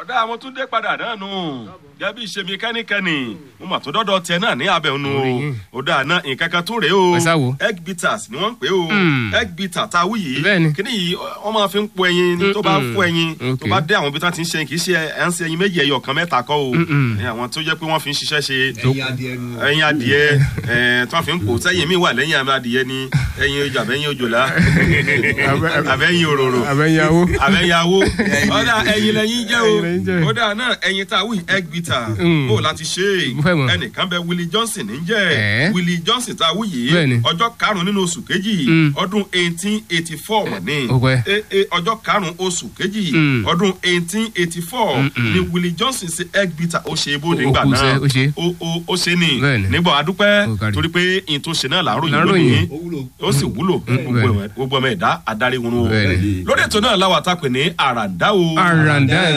ọ̀dà àwọn tún dé padà náà nù jẹ́bi ìṣèmi kẹ́nikẹ́ni mo mà tó dọ́dọ̀ tiẹ̀ náà ní abẹ́ ònu o Orí yín. ọ̀dà náà nǹkan kan tún rèé o Ẹ sá wo. egg bitters ni wọ́n ń pè o Mm. egg bitter tá a wí yìí Bẹ́ẹ̀ni. kíní yìí wọ́n máa fi ń po ẹyin ni tó bá Mm-mm. fún ẹyin tó Okay. bá dé àwọn ibi tí wọ́n ti ń ṣe kì í ṣe ẹ̀ ń ṣe ẹyin méjì ẹyọ kan mẹ́ta kọ́ o Mm-mm. Ẹ, àwọn tó jẹ́ pé wọ́n fi ń ṣiṣẹ́ ṣe ẹyin adìẹ nu. ẹyin adìẹ ẹ tí wọn fi ń kó sẹyìn mi wà lẹyìn àmì adìẹ ni ẹyin ojú àbẹyìn òjòlá àbẹyìn òróró àbẹ̀yàwó. àbẹyàwó ọ̀dà ẹyin lẹyìn jẹ́ Ẹyin lẹyìn jẹ́. o ọ̀dà náà ẹyin tá a wí egg bitter Mm. bó o láti ṣe Mo fẹ́ mọ̀. ẹnìkan bẹ Willie Johnson ní jẹ́ Ẹ̀. Willie Johnson tá a wí Bẹ́ẹ̀ni. yìí ọjọ́ karùn-ún nínú oṣù kejì Mm. ọdún eighteen eighty four mọ̀ ní Ó pẹ́. E- e, ọjọ́ karùn-ún oṣù kejì Mm. ọdún eighteen eighty four Mm-mm. ni Willie Johnson ṣe egg bitter ó ṣe bó Ó nígbà kú náà sẹ́, ó ṣe. ó ó ó ṣe ni Bẹ́ẹ̀ni. nígbà adúpẹ́ Ó kárí. torí pé ìyìn tó ṣe náà là ń ròyìn Là ń lónìí ròyìn. ó wúlò. ó sì wúlò fún gbogbo Bẹ́ẹ̀ni. ẹ̀mọ́- gbogbo ọmọ ẹ̀dá adarí wọn o Bẹ́ẹ̀ni. lórí ètò náà láwa tá a pè ní àràǹdá o àràǹdà